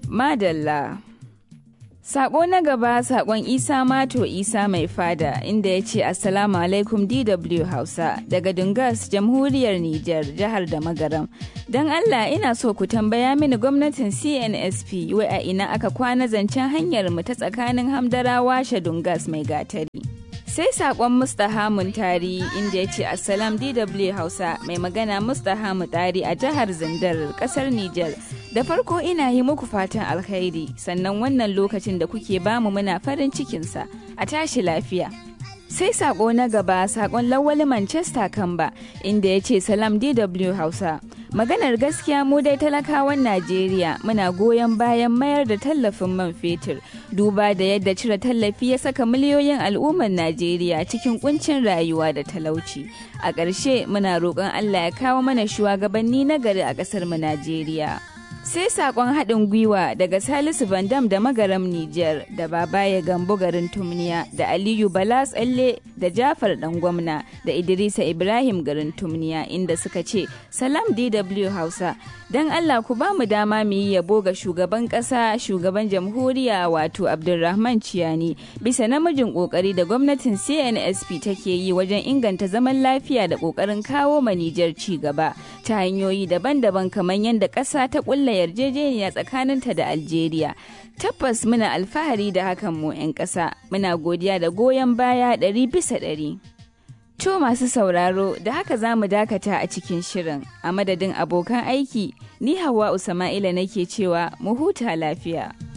Madalla. Sako na gaba sakon Isa Mato Isa mai fada inda ya ce Assalamu alaikum DW Hausa daga Dungas jamhuriyar Nijar jihar da Magaram. Don Allah ina so ku tambaya mini gwamnatin CNSP wai a ina aka kwana zancen hanyar mu ta tsakanin Hamdarawa Dungas mai gatari. sai sakon mustaha tari inda ya ce assalam dw hausa mai magana mustaha tari a jihar zindar kasar niger da farko ina yi muku fatan alkhairi sannan wannan lokacin da kuke bamu muna farin cikinsa a tashi lafiya sai sako na gaba sakon lawali manchester kamba inda ya ce salam dw hausa maganar gaskiya mu dai talakawan najeriya muna goyon bayan mayar da tallafin man fetur duba da yadda cire tallafi ya saka miliyoyin al'ummar najeriya cikin kuncin rayuwa da talauci a ƙarshe muna roƙon allah ya kawo mana shugabanni na gari a ƙasar mu najeriya sai sakon haɗin gwiwa daga salisu bandam da magaram niger da babaye gambo garin tumniya da aliyu bala tsalle da jafar dan gwamna da idrisa ibrahim garin tumniya inda suka ce salam dw hausa don allah ku ba mu dama mu yi yabo ga shugaban ƙasa shugaban jamhuriya wato abdulrahman ciyani bisa namijin ƙoƙari da gwamnatin cnsp take yi wajen inganta zaman lafiya da ƙoƙarin kawo ma nijar ci gaba ta hanyoyi daban-daban kamar yadda ƙasa ta ƙulla yarjejeniya tsakaninta da Algeria. Tabbas muna alfahari da hakan mu 'yan ƙasa, muna godiya da goyon baya ɗari bisa ɗari. To masu sauraro da haka za mu dakata a cikin shirin a madadin abokan aiki ni hawa Usama'ila nake cewa mu huta lafiya.